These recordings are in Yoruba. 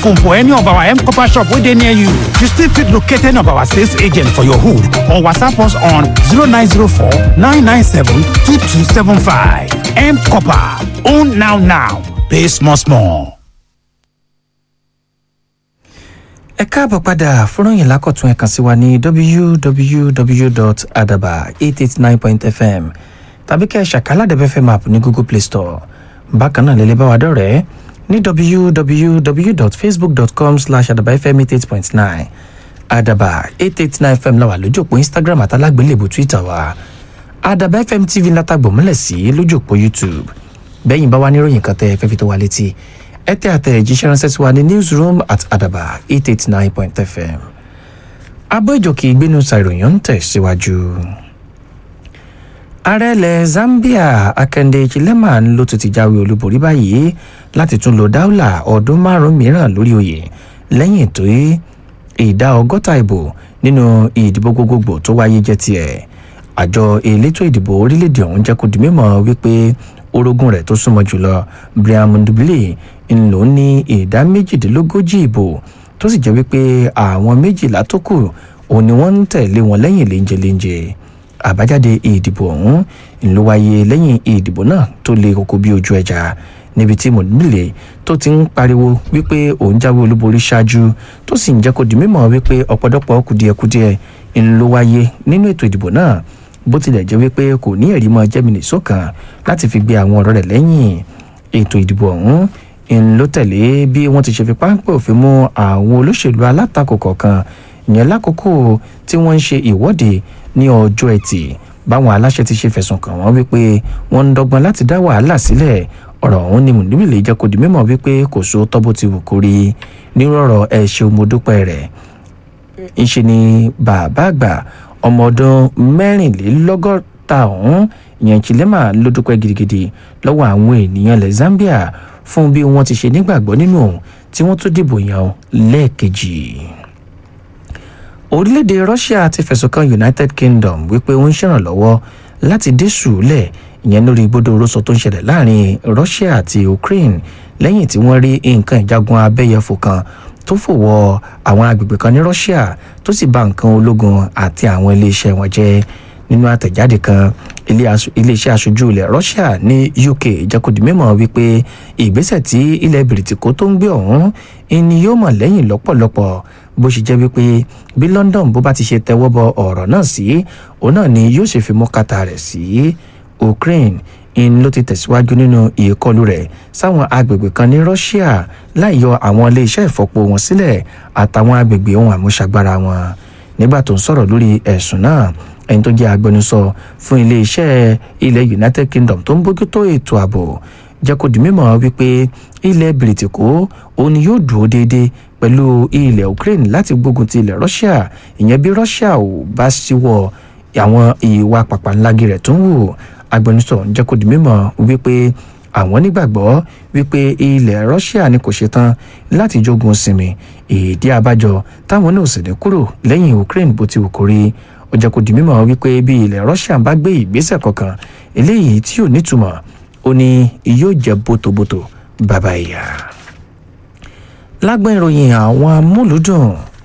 phone for any of our M Copper shop wey dey near you. You still fit locate any of our sales agent for your hood or WhatsApp us on 0904 997 2275. M Copper. Own now now. Pay small small. ẹ káàbọ̀ padà fúnròyìn lákọ̀tún ẹ̀ kàn sí wa ní www.adaba889.fm tàbí kẹ́ ẹ ṣàkálà dẹ́fẹ́fẹ́ app ní google play store bákan náà lẹ́lẹ́ bá wa dọ̀rẹ́ ní www.facebook.com slash adabafm88.9 adaba 889 fm la wà lójú òpó instagram àtàlágbélébù twitter wa adaba fm tv látàgbò mọ́lẹ̀ sí lójú òpó youtube bẹ́yìn bá wa níròyìn kan tẹ́ ẹ fẹ́ fi tó wa létí ẹ tẹ àtẹ̀jíṣẹ́ ránṣẹ́ sí wa ní newsroom at adaba eight eight nine point fm abọ́ ìjòkè ìgbénu ṣàìròyìn ń tẹ̀síwájú. ààrẹ ilẹ̀ zambia akande chilema ló tún ti jáwé olúborí báyìí láti tún lo dáúlà ọdún márùn mìíràn lórí oyè lẹ́yìn tó ìdá ọgọ́ta ìbò nínú ìdìbò gbogbogbò tó wáyé jẹ́ tiẹ̀ àjọ elétò ìdìbò orílẹ̀-èdè ọ̀hún jẹ́ kó di mímọ́ wípé orogún rẹ̀ tó súnmọ́ jùlọ brian mundubili ń lò ní ìdá méjìdínlógójì ìbò tó sì jẹ́ wípé àwọn méjìlá tó kù òun ni wọ́n ń tẹ̀lé wọn lẹ́yìn léńjeléńje àbájáde ìdìbò ọ̀hún ń ló wáyé lẹ́yìn ìdìbò náà tó le koko bí ojú ẹja níbi tí mundubili tó ti ń pariwo wípé òun jáwé olúborí ṣáájú tó sì ń jẹ́ kó di mímọ́ wípé ọ̀pọ̀lọpọ̀ kùdìẹ̀kudiẹ ń ló wáyé nínú ètò ìdìbò náà bó tilẹ̀ jẹ́ wípé kò ní ẹ̀rí mọ́ jẹ́mìnì sọ́kàn láti fi gbé àwọn ọ̀rọ̀ rẹ̀ lẹ́yìn ètò ìdìbò ọ̀hún ń ló tẹ̀lé bí wọ́n ti ṣe fi páńpẹ́ òfin mú àwọn olóṣèlú alátakò kọ̀ọ̀kan ìyẹn lákòókò tí wọ́n ń ṣe ìwọ́de ní ọjọ́ ẹtì báwọn aláṣẹ ti ṣe fẹ̀sùn kàn wọ́n wípé wọ́n ń dọ́gbọ́n láti dá wàhálà sílẹ̀ ọ̀rọ̀ ọ̀hún ni mùdíbìlì jẹ́ kó di mímọ̀ wípé kò so tọ́bó ti wù kórí nírú ọ̀rọ̀ ẹ̀ ṣe omodúpẹ́ rẹ̀ ńṣe ni bàbá àgbà ọmọ ọdún mẹ́rìnlélọ́gọ́ta ọ̀hún ìyẹn chilema ló dúpẹ́ gidigidi lọ́wọ́ àwọn ènìyàn ilẹ̀ zambia fún bí wọ́n ti ṣe nígbàgbọ́ nínú òun tí wọ́n tún dìbò yàn lẹ́ẹ̀kejì. orílẹ̀-èdè russia ti fẹ̀sùn kan united kingdom wípé ó ń ṣèrànlọ́wọ́ láti dé sùúlẹ̀ ìyẹn lórí gbódò rọ́sọ tó ń ṣẹlẹ̀ láàrin russia àti ukraine lẹ́yìn tí wọ́n rí nǹkan ìjagun abẹ́yẹfò kan tó fòwọ́ àwọn agbègbè kan ní russia tó sì bà nǹkan ológun àti àwọn iléeṣẹ́ wọn jẹ́ nínú àtẹ̀jáde kan iléeṣẹ́ aṣojú ilẹ̀ russia ní uk jẹ́kọ̀dì mímọ́ wípé ìgbésẹ̀ tí ilẹ̀ bìrìtìkó tó ń gbé ọ̀hún ni yóò mọ̀ lẹ́yìn lọ́pọ̀lọpọ̀ bó ṣe jẹ́ wípé bí london bó bá ti ṣe tẹ́wọ́ bọ ọ̀rọ̀ náà sí òun náà ni yóò ṣe fi mú kàtà rẹ̀ sí ukraine in ló ti tẹ̀síwájú nínú ìkọlù rẹ̀ sáwọn agbègbè kan ní russia láì yọ àwọn iléeṣẹ́ ìfọpo wọn sílẹ̀ àtàwọn agbègbè ohun àmúṣagbára wọn nígbà tó ń sọ̀rọ̀ lórí ẹ̀sùn náà ẹni tó jẹ́ agbẹnusọ fún iléeṣẹ́ ilẹ̀ united kingdom tó ń bójútó ètò ààbò jẹ́ kó di mímọ́ wípé ilẹ̀ bìrìtìkó òun ni yóò dúró déédéé pẹ̀lú ilẹ̀ ukraine láti gbógun ti ilẹ̀ russia ìyẹn bí russia ò bá ṣíwọ́ àwọn ìwà pàpàǹlági rẹ̀ tó ń wù agbẹnusọ ń jẹ́ kó di mímọ́ wípé àwọn nígbàgbọ́ wípé ilẹ̀ russia ni kò ṣetán láti jogun sinmi ìdí abájọ táwọn náà sì ní kúrò lẹ́yìn ukraine bó ti wù kó rí ó jẹ́ kó di mímọ́ wípé bí ilẹ̀ russia bá gbé ìgbésẹ̀ kankan eléyìí tí ò nítumọ̀ ó ní yóò jẹ́ bótobóto bàbá ìyá. lágbọ́n ìròyìn àwọn amúlùdùn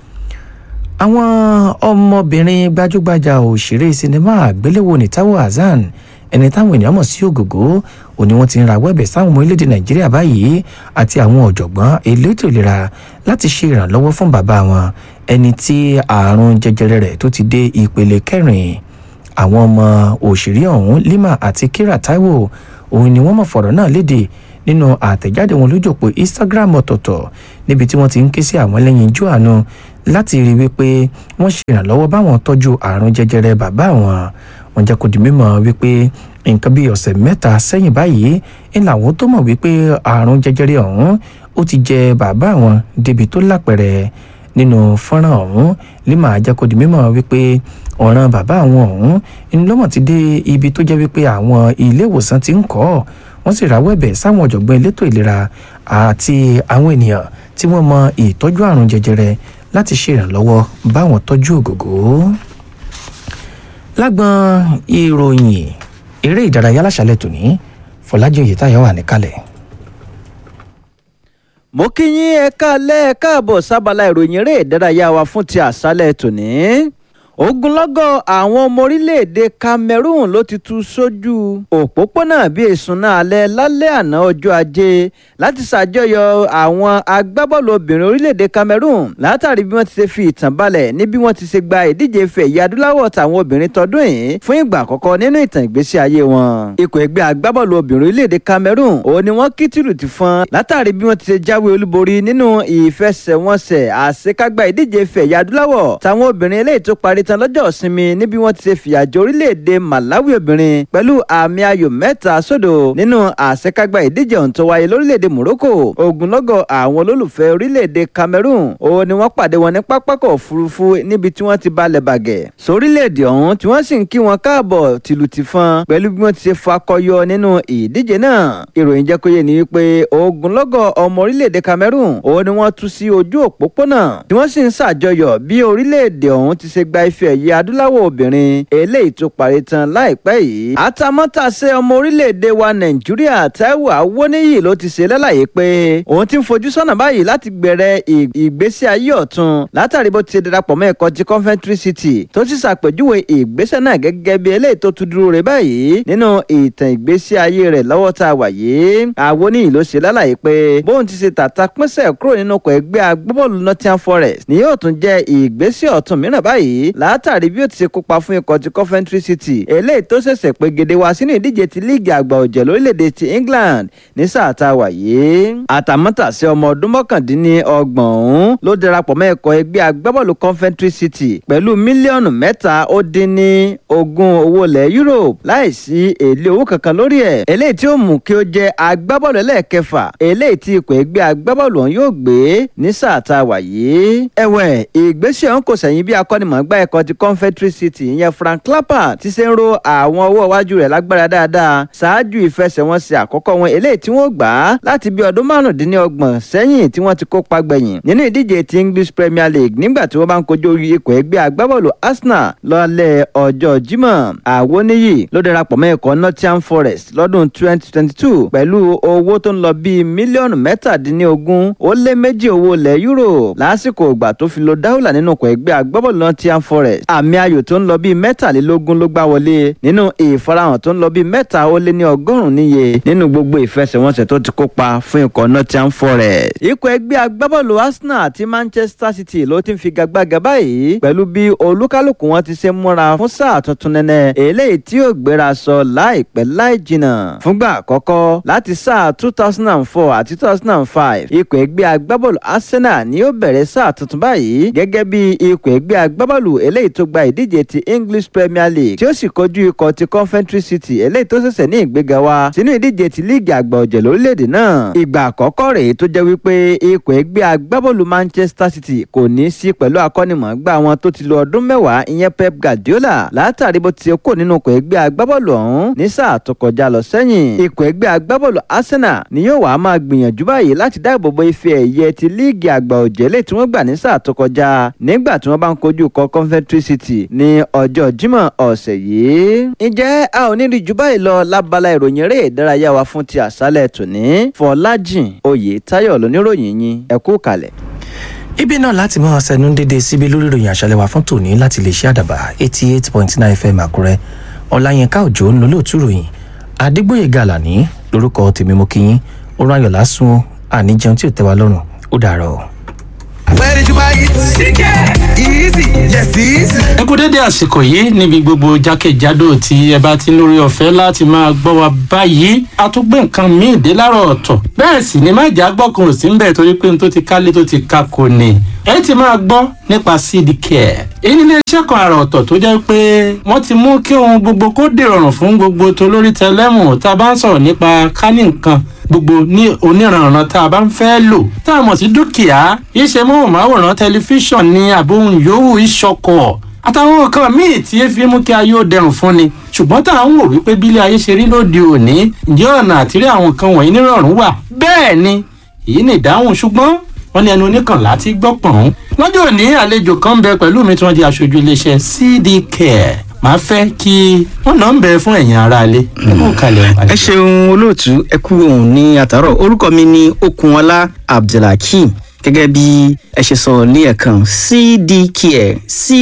àwọn ọmọbìnrin gbajúgbajà òṣèré sinimá àgbéléwò ní Táíwò Hassan ẹni táwọn ènìyàn mọ̀ sí ògògó òní wọ́n ti ń rawọ́ ẹ̀bẹ̀ sáwọn ọmọ orílẹ̀-èdè nàìjíríà báyìí àti àwọn ọ̀jọ̀gbọ́n elétò ìlera láti ṣe ìrànlọ́wọ́ fún bàbá wọn ẹni tí ààrùn jẹjẹrẹ rẹ̀ tó ti dé ìpele kẹrin àwọn ọmọ òṣèré ọ̀hún Lima àti Kira Taiwo òun ni wọ́n mọ̀ fọ̀rọ̀ náà léde nínú àtẹ̀jáde wọn lójú òpó Instagram ọ̀tọ̀ọ̀tọ̀ níbi tí wọ́n ti ń ké sí àwọn lẹ́yìn ijó àánú láti rí wípé wọ́n ṣe ìrànlọ́wọ́ báwọn tọ́jú ààrùn jẹjẹrẹ bàbá wọn wọ́n jẹ́ kó di mímọ̀ wípé nǹkan bíi ọ̀sẹ̀ mẹ́ta sẹ́yìn báyìí ń làwọn tó mọ̀ wípé ààrùn jẹjẹrẹ ọ̀hún ó ti jẹ bàbá wọn débi tó lápẹ̀rẹ̀ nínú fọ́nrán ọ̀hún lima jẹ́ kó di mímọ̀ wípé ọ̀ràn bàbá àwọn ọ̀hún ńlọ́mọ̀ ti dé ibi tó jẹ́ wípé àwọn ilé ìwòsàn ti ń kọ́ wọ́n sì rawọ́ ẹ̀bẹ̀ sáwọn ọ̀jọ̀gbọ́n elétò ìlera àti àwọn ènìyàn tí wọ́n mọ ìtọ́jú àrùn jẹjẹrẹ láti ṣe ìrànlọ́wọ́ báwọn tọ́jú ògògó lágbọn ìròyìn eré ìdárayá láṣálẹ́ tòní fọlájì oyètáyọ wà níkàlẹ̀. mo kí yín ẹ káalẹ́ ẹ káàbọ̀ sábàlá ìròyìn eré ìdárayá wa fún ti àṣálẹ́ tòní ogunlọ́gọ̀ àwọn ọmọ orílẹ̀-èdè Cameroon ló ti tú sójú òpópónà bíi ìsúná alẹ́ lálẹ́ àná ọjọ́ ajé láti ṣàjọyọ̀ àwọn agbábọ́ọ̀lù obìnrin orílẹ̀-èdè Cameroon látàrí bí wọ́n ti ṣe fi ìtàn balẹ̀ ní bí wọ́n ti ṣe gba ìdíje ife ẹ̀yẹ adúláwọ̀ tàwọn obìnrin tọdún yìí fún ìgbà àkọ́kọ́ nínú ìtàn ìgbésí ayé wọn. ikọ̀ ẹgbẹ́ agbábọ́ọ̀lù obìnrin orílẹ̀-èdè Cameroon òun ni wọ́n kí tìlù ti fọn látàrí bí wọ́n ti ṣe jáwé olúborí nínú ìfẹsẹ̀wọnsẹ̀ àṣekágbá ìdíje ife ẹ̀yẹ adúláwọ̀ tàwọn obìnrin eléyìí tó parí tán lọ́jọ́ ìsinmi níbi wọ́n ti ṣe fìyàjò orílẹ̀-èdè Malawi obìnrin pẹ̀lú àmì ayò mẹ́ta sódò nínú àṣekágbá ìdíje ọ̀hún tó wáyé lórílẹ̀-èdè Morocco ogunlọ́gọ̀ àwọn olólùfẹ́ orílẹ̀-èdè Cameroon òun ni wọ́n pàdé wọn ní pápákọ̀ òfurufú níbi tí wọ́n ti balẹ̀ bàgẹ́ sórílẹ̀-èdè ọ̀hún tí wọ́n sì ń kí wọn káàbọ̀ tìlù tìfọn pẹ̀lú bí wọ́n ti ṣe fakọyọ nínú ìdíje náà ìròyìn jẹ́ kó yé ni wípé ogunlọ́gọ̀ ọmọ orílẹ̀-èdè Cameroon òun ni wọ́n tú sí ojú òpópónà tí wọ́n sì ń ṣàjọyọ̀ bí orílẹ̀-èdè ọ̀hún ti ṣe gba ife ẹ̀yẹ adúláwọ̀ obìnrin eléyìí tó parí tán láìpẹ́ yìí. àtàmọ́tàṣe ọmọ orílẹ̀-èdè wa nàìjíríà Táíwò Awóníyì ló ti ṣe lálàyé pé òun ti ń fojú sọ́nà báyìí láti gbẹ̀rẹ̀ ìgbésí ayé ọ̀tun látàrí bó ti ṣe darapọ̀ mọ́ ẹ̀kọ́ ti Coventry City tó sì ṣàpèjúwe ìgbésẹ̀ náà gẹ́gẹ́ bí eléyìí tó tún dúró rẹ̀ báyìí nínú ìtàn ìgbésí ayé rẹ̀ lọ́wọ́ tá a wà yìí. Awóníyì ló ṣe lálàyé pé bóun ti ṣe tàta pínṣẹ̀ kúrò nínú ọkọ̀ ẹgbẹ́ agbábọ́ọ̀lù Nottingham Forest ni yóò tún jẹ́ ìgbésẹ̀ ọ̀tun mìíràn báyìí látàrí bí ó ti ṣe kópa fún ikọ̀ ti Coventry City eléyìí tó ṣẹ̀ṣẹ̀ pé gèdè wá sínú ìdíje ti líìgì àgbà ọ̀jẹ̀ lórílẹ̀‐èdè ti England ní sáà tá a wà yìí. àtàmọ́tàsí ọmọ ọdún mọ́kàndínlọ́gbọ̀n ọ̀hún ló darapọ̀ mọ́ ikọ̀ ẹgbẹ́ agbábọ́ọ̀lù Coventry City pẹ̀lú mílíọ̀nù mẹ́ta ó dín ní ogún owó ilẹ̀ Europe láìsí èlé owó kankan lórí ẹ̀ eléyìí tí ó mú kí ó jẹ́ agbábọ́ọ̀lù ẹlẹ́ẹ̀kẹfà eléyìí tí ikọ̀ ẹgbẹ́ agbábọ́ọ̀lù ọ̀hún yóò gbé ní sáà tá a wà yìí. ẹ̀wẹ̀ ìgbésẹ̀ ọ̀hún kò sẹ̀yìn bí akọ́nimọ̀ọ́gbá ẹ̀kọ́ ti Coventry City ìyẹn Frank Lampard ti ṣe ń ro àwọn ọwọ́ iwájú rẹ̀ lágbára dáadáa ṣáájú ìfẹsẹ̀wọnsẹ̀ àkọ́kọ́ wọn eléyìí tí wọ́n gbà á láti bí ọdún márùndínlọ́gbọ̀n sẹ́yìn tí wọ́n ti kópa gbẹ̀yìn nínú ìdíje ti English Premier League nígbà tí wọ́n bá ń kojú ikọ̀ ẹgbẹ́ agbábọ́ọ̀lù Arsenal lọ́lẹ̀ ọjọ́ Jímọ̀ Àwọníyì ló darapọ̀ mọ́ ikọ̀ Nottingham Forest lọ́dún 2022 pẹ̀lú owó tó ń lọ bíi mílíọ̀nù mẹ́tàdínlógún ó lé méjì owó ilẹ̀ Euro lásìkò ìgbà tó fi lo dáhùlà nínú ikọ̀ ẹgbẹ́ agbábọ́ọ̀lù Nottingham Forest àmì ayò tó ń lọ bíi mẹ́tàlélógún ló gbá wọlé nínú ìfarahàn tó ń lọ bíi mẹ́ta ó lé ní ọgọ́rùn-ún níye nínú gbogbo ìfẹsẹ̀wọnsẹ̀ tó ti kópa fún ikọ̀ Nottingham Forest. ikọ̀ ẹgbẹ́ agbábọ́ọ̀lù Arsenal àti Manchester City ló ti ń figagbága báyìí pẹ̀lú bí olúkálùkù wọn ti ṣe múra fún sáà tuntun nẹ́nẹ́ eléyìí tí yóò gbéra sọ láìpẹ́ láì jìnnà. fúngbà àkọ́kọ́ láti sáà two thousand and four àti two thousand and five ikọ̀ ẹgbẹ́ agbábọ́ọ̀lù Arsenal ni yóò bẹ̀rẹ̀ sáà tuntun báyìí gẹ́gẹ́ bí ikọ̀ ẹgbẹ́ agbábọ́ọ̀lù eléyìí tó gba ìdíje ti English Premier League tí ó sì kojú ikọ̀ ti Coventry City eléyìí tó ṣẹ̀ṣẹ̀ ní ìgbéga wá sínú ìdíje ti líìgì àgbà ọ̀jẹ̀ lórílẹ̀‐èdè náà. ìgbà àkọ́kọ́ rèé tó jẹ́ wípé ikọ̀ ẹgbẹ́ agbábọ́ọ̀lù Manchester City kò ní sí pẹ̀lú akọ́nimọ̀ọ́gbá wọn tó ti lo ọdún mẹ́wàá ìyẹn Pep Guardiola látàrí bó ti ṣe kó nínú ikọ̀ ẹgbẹ́ agbábọ́ọ̀lù ọ̀hún ní sáà tó kọjá lọ sẹ́yìn. ikọ̀ ẹgbẹ́ agbábọ́ọ̀lù Arsenal ni yóò wá máa gbìyànjú báyìí láti dáàbò bo ife ẹ̀yẹ ti líìgì àgbà ọ̀jẹ̀ lè tí wọ́n gbà ní sáà tó kọjá nígbà tí wọ́n bá ń kojú ikọ̀ Coventry City ní ọjọ́ Jímọ̀ ọ̀sẹ̀ yìí. ǹjẹ́ a ò ní rí jù báyìí lọ lábala ìròyìn eré ìdárayá wa fún ti àṣálẹ̀ tòní Fọlájìn Oyètáyọ̀ lóníròyìn yín ẹ kú kalẹ̀. ibi náà láti máa ṣẹnu dédé síbi lórí ìròyìn àṣálẹ́ wa fún tòní láti lè ṣe àdàbà eighty eight point nine fm àkúrẹ́ ọláyínká òjò ń lólóòtú ròyìn adégbòye gàlàní lórúkọ tèmi mo kí yín ó ráyọ̀ lásùn àníjẹun tí ò tẹ́ wa lọ́rùn ó dàárọ̀. Where did you buy it? Chicken. Easy. Yes, easy. ẹ kú dédé àsìkò yìí níbi gbogbo jákèjádò tí ẹ bá ti ń lórí ọ̀fẹ́ láti máa gbọ́ wa báyìí a tún gbé nǹkan míì dé láàárọ̀ ọ̀tọ̀ bẹ́ẹ̀ sì ni má jà gbọ́kàn sí ń bẹ̀ torí pé n tó ti kálé tó ti ka kò ní ẹ ti máa gbọ́ nípa seed care èyí nílé iṣẹ́ kan àrà ọ̀tọ̀ tó jẹ́ pé wọ́n ti mú kí ohun gbogbo kó dèrọ̀rùn fún gbogbo tolórí tẹlẹ́mù tá a bá ń sọ̀rọ̀ nípa kání nǹkan gbogbo ní oníranran tá a bá ń fẹ́ lò tá a mọ̀ sí dúkìá iṣẹ́ móhùnmáwòrán tẹlifíṣàn ní àbóhùn yòówù ìṣọkọ̀ àtàwọn nǹkan míì tí ẹ fi mú kí ayé ó dẹrùn fún ni ṣùgbọ́n tá à ń wò wípé bílé ayé ṣe rí lóde òní ǹjẹ́ ọ̀nà àtìrí àwọn nǹkan wọ̀nyí nírọ̀rùn wà bẹ́ẹ̀ ni èyí ni ìdáhùn ṣùgbọ́n wọ́n ní ẹnu oníkànlá ti gbọ́ pọ̀n. lọ́jọ́ òní àlejò kan ń bẹ pẹ̀lú mi tí wọ́n di aṣojú iléeṣẹ́ cd care màá fẹ́ kí wọ́n náà ń bẹ fún ẹ̀yin aráalé ẹ kó kalẹ̀ ẹ ṣeun olóòtú ẹ kú ohun ní àtàrọ orúkọ mi ní okunọlá abdulhakeem gẹ́gẹ́ bí ẹ ṣe sọ ní ẹ̀kan cdcare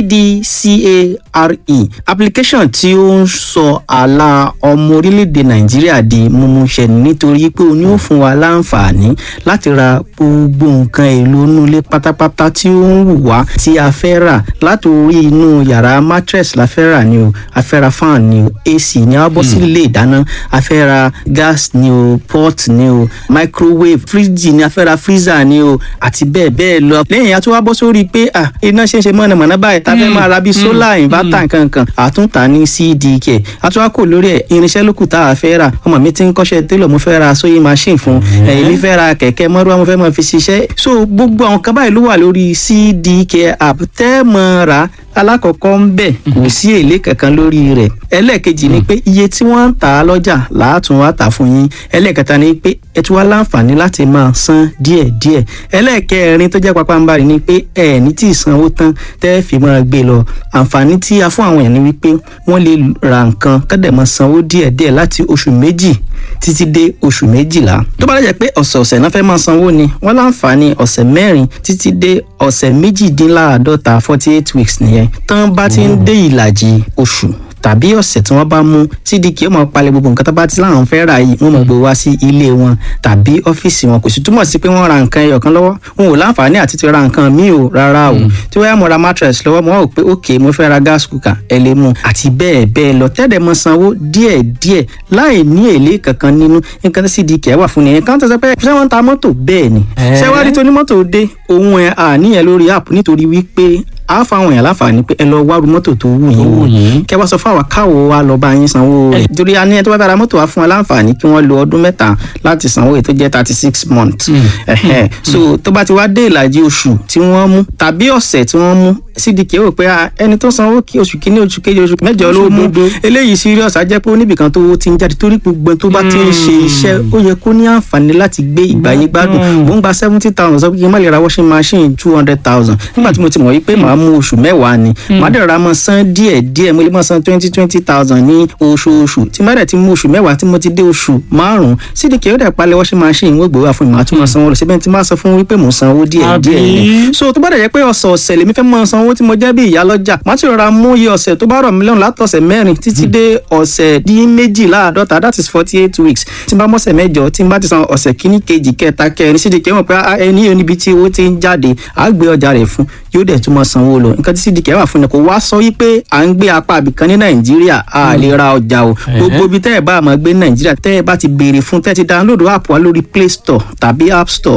cdcare application tí ó ń sọ àlà ọmọ orílẹ̀-èdè nàìjíríà di mímúṣẹ nítorí pé ó ní ó fún wa láǹfààní láti ra gbogbo nǹkan èlò inú ilé pátápátá tí ó ń wù wá tí a fẹ́ rà láti orí inú yàrá mattress la fẹ́ rà ni o a fẹ́ ra fan ni o ac ni a bọ́ sí ilé ìdáná a fẹ́ ra gas ni o pot ni o microwave fridge ni a fẹ́ ra freezer ni o àti bẹ́ẹ̀ bẹ́ẹ̀ lọ. lẹ́yìn àti wá bọ́ sórí pé à iná ṣe ń ṣe mọ̀nàmọ́ná báyìí tá a fẹ́ máa ra bíi solar inverter nkankan àtúntà ní cdk àti wá kò lórí ẹ̀ irinṣẹ́ lókù tá a fẹ́ rà ọmọ mi ti ń kọ́ṣẹ́ télọ̀ mo fẹ́ ra sewing machine fún ẹ̀yìn mi fẹ́ ra kẹ̀kẹ́ mọ́rúwá mo fẹ́ máa fi ṣiṣẹ́ so gbogbo àwọn kan báyìí ló wà lórí cdk app tẹ́ mọ́ ra alákọ̀ọ́kọ́ ń bẹ̀ kò sí èlé kankan lórí rẹ̀ ẹlẹ́ẹ̀kejì ni pé iye tí wọ́n ń tà á lọ́jà làátún wá tà fún yín ẹlẹ́ẹ̀kẹta ni pé ẹ tún wá láǹfààní láti máa san díẹ̀díẹ̀ ẹlẹ́ẹ̀kẹrin tó jẹ́ papambarì ni pé ẹ ní tí ìsanwó tán tẹ́ fi máa gbé lọ àǹfààní tí a fún àwọn èèyàn ni wípé wọ́n lè ra nǹkan kọ́dẹ̀ máa sanwó díẹ̀díẹ̀ láti oṣù méjì títí dé oṣù méjìlá tó bá dẹ̀ pé ọ̀sẹ̀ọ̀sẹ̀ náà fẹ́ máa sanwó ni wọ́n láǹfààní ọ̀sẹ̀ mẹ́rin títí dé ọ̀sẹ̀ méjìdínláàádọ́ta forty eight weeks nìyẹn tán bá ti ń dé ìlàjì oṣù tàbí ọ̀sẹ̀ tí wọ́n bá mú cdk ó máa palẹ̀ gbogbo nǹkan tó bá ti láwọn fẹ́ rà yìí wọ́n máa gbé wá sí ilé wọn tàbí ọ́fíìsì wọn kò sì túmọ̀ sí pé wọ́n ra nǹkan ẹyọ kan lọ́wọ́ wọn ò láǹfààní àti ti ra nǹkan míì o rárá o tí wọ́n yá mo ra mattress lọ́wọ́ mo wá wò pé ok mo fẹ́ ra gas cooker ẹ lè mú àti bẹ́ẹ̀ bẹ́ẹ̀ lọ tẹ́lẹ̀ mọ sanwó díẹ̀ díẹ̀ láì ní èlé kankan nínú nǹkan tí cdk wà fún nìyẹn kan tó sọ pé ṣé wọ́n ń ta mọ́tò bẹ́ẹ̀ ni ṣé wàá rí tonímọ́tò dé òun ẹ̀ àníyàn lórí app nítorí wípé a fa àwọn èèyàn láǹfààní pé ẹ lọ wá ru mọ́tò tó wù yín wò kẹ wá sọ fún àwa káwo wa lọ bá yín sanwó rẹ̀ torí a ní ẹ tó bá bá ra mọ́tò wa fún wa láǹfààní kí wọ́n lo ọdún mẹ́ta láti sanwó èyí tó jẹ́ thirty six months ẹ̀hẹ́ so tó bá ti wá dé ìlàjì oṣù tí wọ́n mú tàbí ọ̀sẹ̀ tí wọ́n mú cdk rò pé ẹni tó sanwó kí oṣù kínní oṣù kejì oṣù mẹ́jọ ló mú eléyìí serious á jẹ́ pé oníbìkan tó ti ń jáde torí gbogbo tó bá ti ń ṣe iṣẹ́ ó yẹ kó ní àǹfààní láti gbé ìgbàyé gbádùn mò ń gba seventy thousand sọ pé kí n má lè ra washing machine two hundred thousand nígbà tí mo ti mọ̀ wípé màá mú oṣù mẹ́wàá ni màá dẹ̀ ra mọ́ san díẹ̀ díẹ̀ mo lè mọ́ san twenty twenty thousand ní oṣooṣù tí má dẹ̀ ti mú oṣù mẹ́wàá tí mo ti dé oṣù márùn-ún cdk ó dẹ̀ palẹ̀ washing machine wọ́n gbé wá fún mi màá tún mọ́ sanwó lọ síbẹ̀ tí má sọ fún wípé mò ń sanwó díẹ̀ díẹ̀ ni so tó bá dẹ̀ jẹ́ pé ọ̀sọ̀ọ̀sẹ̀ lèmi fẹ́ mọ́ sanwó tí mo jẹ́ bí ìyá lọ́jà má ti rọra mú iye ọ̀sẹ̀ tó bá rọ̀ mí lọ́rùn látọ̀sẹ̀ mẹ́rin títí dé ọ̀sẹ̀ dín méjìláàdọ́ta that is forty eight weeks tí n bá mọ́sẹ̀ mẹ́jọ tí n bá ti san ọ̀sẹ̀ kíní kejì kẹta kẹrin cdk mọ̀ pé ẹni yóò níbi tí owó ti ń jáde àá gbé ọjà rẹ̀ fún yóò dẹ̀ tún mọ́ sanwó lọ nǹkan tí cdk wà fún ni kò wá sọ wípé à ń gbé apá àbìkan ní nàìjíríà a lè ra ọjà o gbogbo ibi tẹ́ ẹ̀ bá máa gbé ní nàìjíríà tẹ́ ẹ̀ bá ti béèrè fún tẹ́ ẹ ti download app wa lórí play store tàbí app store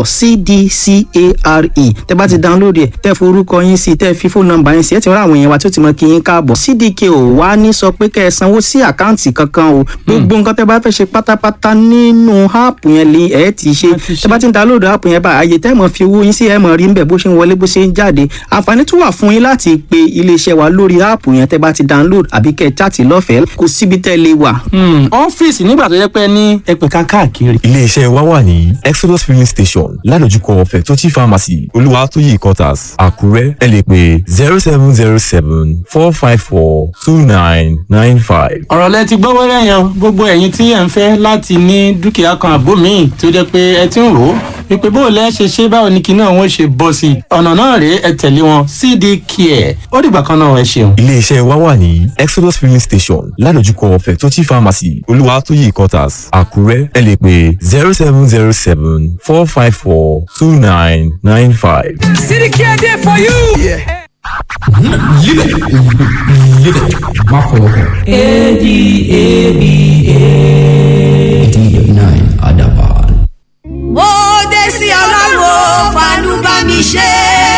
cdcare tẹ́ bá ti download ẹ̀ tẹ́ forúkọ yín sí tẹ́ fi fóònù nọ́mbà yín sí ẹ̀ ti rán àwọn èèyàn wa tí ó ti mọ kí yín káàbọ̀ cdk ò wá ní sọ pé kẹ́ ẹ sanwó sí àkáǹtì kankan o gbogbo nǹkan tẹ́ bá fẹ́ ṣe pátápátá nínú app yẹn lè ẹ̀ ti ṣe tẹ́ bá ti download app yẹn bá àyè tẹ́ mọ̀ fi owó yín sí ẹ̀ mọ̀ rí ń bẹ̀ bó ṣe ń wọlé bó ṣe ń jáde àǹfààní tún wà fún yín láti pe iléeṣẹ́ wa lórí áàpù yẹn tẹ́ bá ti download àbí kẹ́ ẹ chaàtì lọ́fẹ̀ẹ́ kò síbi tẹ́ lè wà. ọ́fíìsì nígbà tó yẹ pé ní ẹgbẹ̀ka káàkiri. iléeṣẹ́ wa wà ní exodus filling station ládojúkọ fẹ̀tọ́tì pharmacy olúwatóyè quarters àkúrẹ́ ẹ lè pè zero seven zero seven four five four two nine nine five. ọ̀rọ̀ lẹ ti gbọ́ wẹ́rẹ́ yẹn gbogbo ẹ̀yin tí ẹ̀ ń fẹ́ láti ní dúkìá kan àbó míì tó jẹ́ pé ẹ ti ń rò ó wípé bó o lẹ́ ṣe ṣe báwo ni kinní àwọn ṣe bọ́ sí i ọ̀nà náà rèé ẹ tẹ̀lé wọn cd care ó dìgbà kan náà ẹ ṣeun. iléeṣẹ́ wa wà ní exodus filling station ládojúkọ fẹ̀tọ́tì pharmacy olúwatóyè quarters àkúrẹ́ ẹ lè pè zero seven zero seven four five four two nine nine five. City Care there for you. Yeah. má fọwọ́ kàn. adaba nine adaba. mo dé sí ọlọ́run fanú bá mi ṣe.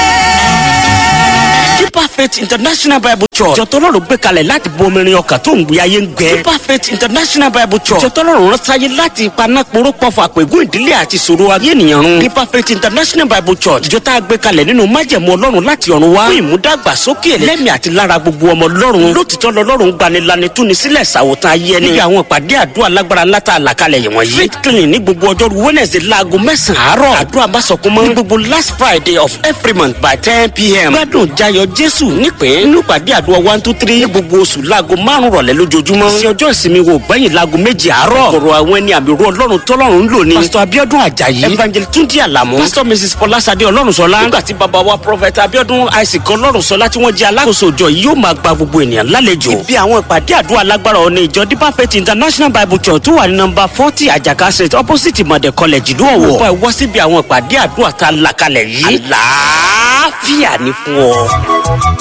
Deeper Faith International Bible Church jọtọ́lọ́run gbé kalẹ̀ láti bomirin ọkàn tó ń gbé ayé ń gbẹ. Deeper Faith International Bible Church jọtọ́lọ́run rán sáyé láti ipaná poró pọ̀fọ̀ àpègùn ìdílé àti ìṣòro ayé ènìyàn run. Deeper Faith International Bible Church ìjọ tá a gbé kalẹ̀ nínú májẹ̀mú ọlọ́run láti ọ̀run wá. fún ìmúdàgbàsókè lẹ́mìí àti lára gbogbo ọmọ ọlọ́run. lótìtọ́ lọ́lọ́run gbanilani túni sílẹ̀ ṣàwòtán ayé ẹni. níbi àwọn ìpàdé àdúrà lágbára látà àlàkalẹ̀ yìí wọ̀nyí. faith clinic ní gbogbo ọjọ́rú Wednesday láago mẹ́sàn-án àárọ̀. àdúrà bá sọkún mọ́. ní gbogbo last Friday of every month by ten pm. gbádùn jayọ Jésù jésù nípìn nínú ìpàdé àdúrà one two three ní gbogbo oṣù láago márùn rọ̀lẹ́ lójoojúmọ́ sí ọjọ́ ìsinmi wo gbẹ̀yìn láago méjì àárọ̀ kọ̀rọ̀ àwọn ẹni àmì ru ọlọ́run tọ́lọ́run ń lò ní pásítọ̀ abiodun ajayi evangelist túndí àlàmú pásítọ̀ mrs fọlásadé ọlọ́runṣọlá nígbà tí bàbá wa prophet abiodun isaac ọlọ́runṣọlá tí wọ́n jẹ́ alákòóso ìjọ yìí yóò máa gba gbogbo ènìyàn lálejò ibi àwọn ìpàdé àdúrà lágbára ọ̀nà ìjọ deeper faith international bible church tó wà ní nọmba forty àjàká street opposite mọ̀dẹ̀ college ìlú ọ̀wọ̀ wọ́n wá síbi àwọn ìpàdé àdúrà tá a là kalẹ̀ yìí àlàáfíà ní fún ọ.